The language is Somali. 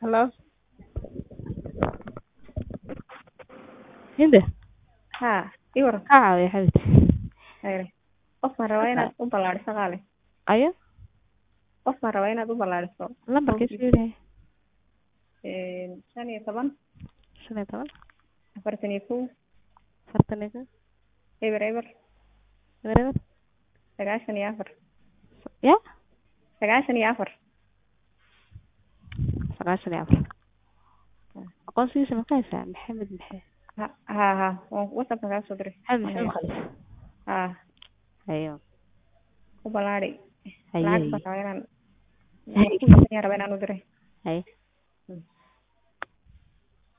Hello. Hinde Haa, ii waran. kaa caawiya xabibti Hayre. Qof baan rabaa inaad u ballaadhiso qaali. ayo Qof baan rabaa inaad u ballaadhiso. lambarkiisu yahay Een, shan iyo toban, shan iyo toban afartan iyo kow, afartan iyo kow eber eber, eber eber sagaashan iyo afar. ya Sagaashan iyo afar. sagaashan iyo afar aqoonsigiisa ma ka haysaa maxamed maxamed Ha haa haa, waan WhatsApp kaa soo diray. maxamed maxamed khalis Haa, ayo u ballaadhi. Haye, Lacag haye. baan rabaa inaan Haye. ku rabaa inaan u diray. haye